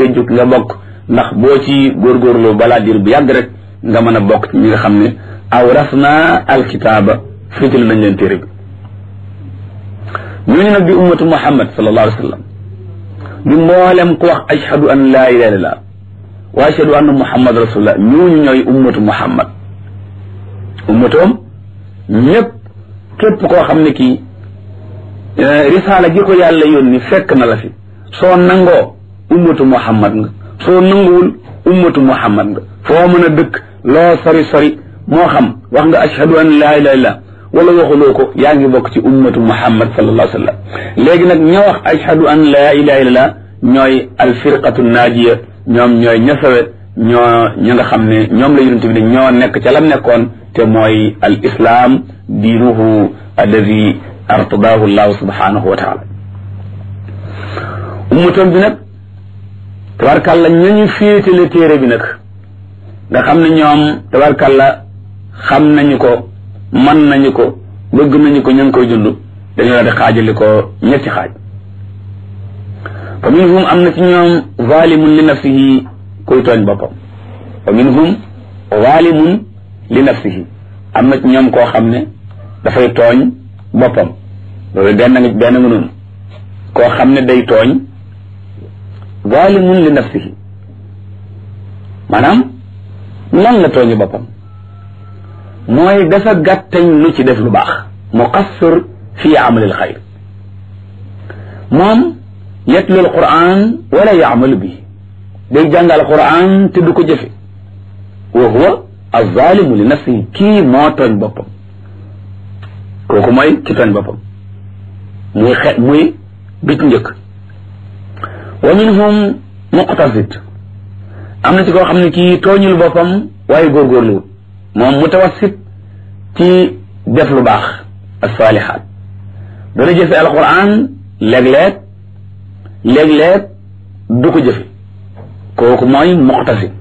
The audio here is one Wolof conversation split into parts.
te jug nga bokk ndax boo ci góorgóorlu balaa diir bu yàgg rek nga mën a bokk ci ñi nga xam ne awrasna alkitaaba féetale nañ leen téere bi ñooñu nag di ummatu muhammad sallallahu alayhi wa sallam di mboolem ku wax ashhadu an laa ilaha illallah wa ashhadu anna muhammad rasulullah ñooñu ñooy ummatu muhammad ummatoom ñëpp képp koo xam ne kii risaala gi ko yàlla yónni fekk na la fi soo nangoo ummatu muhammad nga soo nanguwul ummatu muhammad nga foo mën a dëkk loo sori sori moo xam wax nga ashhadu an laa ilaha illallah wala waxuloo ko yaa ngi bokk ci ummatu muhammad sallallahu alayhi wa sallam léegi nag ña wax ashhadu an laa ilaha illallah ñooy alfirqatu naajiya ñoom ñooy ñasawe ñoo ña nga xam ne ñoom la yonent bi ne ñoo nekk ca lam nekkoon te mooy al islam diinuhu alladi artadaahu llahu subhanahu wa taala ummatam bi nag tabarkàlla ñañu féetale téere bi nag nga xam ne ñoom tabarkàlla xam nañu ko man nañu ko bëgg nañu ko ña ngi koy dund dañoo la di xaajali ko ñetti xaaj fa minhum am na ci ñoom zalimun li nafsihi kuy tooñ boppam fa minhum zalimun li nafsihi am na ci ñoom koo xam ne dafay tooñ boppam loolu benn nga benn nga noonu koo xam ne day tooñ zalimun li nafsihi maanaam lan la tooñu boppam mooy dafa gàttañ lu ci def lu baax muqassir fi amalil xayr moom yatlu alquran wala yaamalu bi day jàng alquran te du ko jëfe wa huwa alzalimu li nafsihi kii moo tooñ boppam kooku mooy ki tooñ boppam muy xe muy bit njëkk wa minhum muqtasid am na ci koo xam ne kii tooñul boppam waaye góorgóorluwut moom mutawassit ci def lu baax asalihaat dana jëfe alquran léeg-léeg léeg-léeg du ko jëfe kooku mooy muqtasid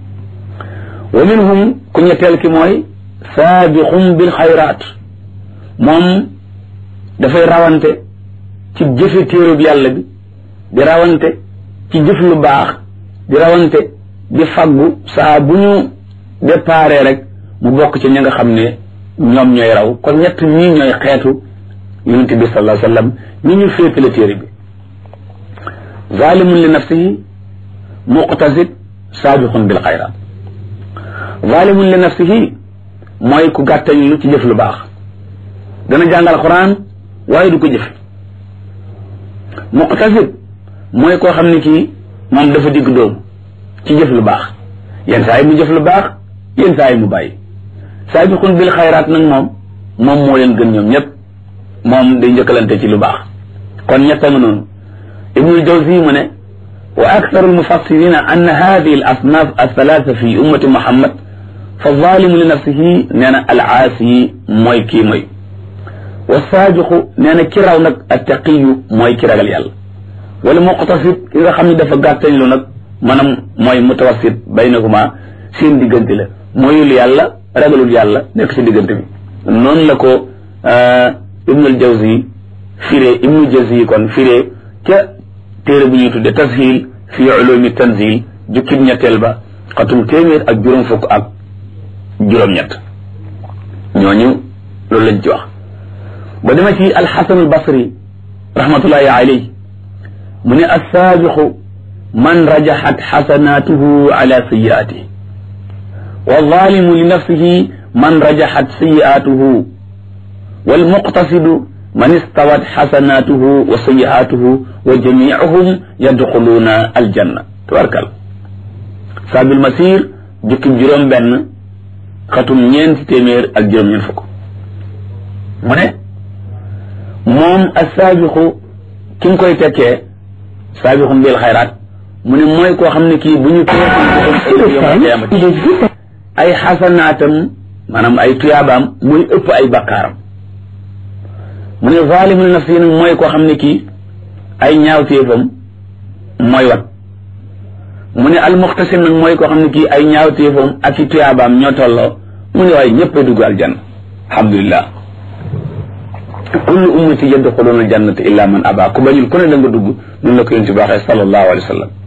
wa minhum ku ñetteel ki mooy saabiqum bil xayraat moom dafay rawante ci jëfe téerub yàlla bi di rawante ci jëf lu baax di rawante di faggu saa bu ñu déparé rek mu bokk ci ña nga xam ne ñoom ñooy raw kon ñett ñii ñooy xeetu yonent bi sallallahu alayhi wa sallam ñi ñu féetale téere bi zalimun li nafsihi muqtasid saabiqun bil xayraat zalimun li nafsihi mooy ku gàttañ lu ci jëf lu baax dana jàngal quran waaye du ko jëf muqtasid mooy koo xam ne kii moom dafa digg dóomu ci jëf lu baax yenn saa yi mu jëf lu baax yenn saa yi mu bàyyi saabiqun bil xayraat nag moom moom moo leen gën ñoom ñëpp moom day njëkkalante ci lu baax kon ñetta nga noonu ibnul jawzi mu ne wa aktharu almufassirina anna hadihi al asnaf althalatha fi ummati muhammad fa zalimu li nafsihi nee na al aasi mooy kii mooy wa saabiqu nee na ki raw nag attaqiyu mooy ki ragal yàlla wala muqtasid ki nga xam ne dafa gàttañ lu nag maanaam mooy mutawassit baynahuma seen diggante la mooyul yàlla ragalul yàlla nekk ci diggante bi noonu la ko ibnul jawzi firee ibnul jawzi kon firee ca téere bu ñuy tudde tashil fi ulumi tanzil jukkib ñetteel ba xatum téeméer ak juróom fukk ak juróom-ñett ñooñu loolu lañ ci wax ba dema ci alxasan albasri rahmatullahi alayhi mu ne assaabiqu man rajaxat xasanatuhu ala sayiatihi والظالم لنفسه من رجحت سيئاته والمقتصد من استوت حسناته وسيئاته وجميعهم يدخلون الجنة تبارك الله ساب المسير جك جرم بن ختم نين تيمير ak juróom ñeen fukk mu ne moom assaabiqu ki nga koy tekkee saabiqum bil xayraat mu ne mooy koo xam ne kii bu ñu ay xasanaatam maanaam ay tuyaabaam muy ëpp ay bakkaaram mu ne zalimul nafsi nag mooy koo xam ne kii ay ñaawteefam mooy wat mu ne almuxtasim nag mooy koo xam ne kii ay ñaawteefam ak i tuyaabaam ñoo tolloo mu ne waaye ñëpp a dugg aljanna alhamdulillah kullu ummati yadxuluna aljannata illa man aba ku bañul ku ne da nga dugg noonu la ko yonent bi waxee sallallahu alayhi wa sallam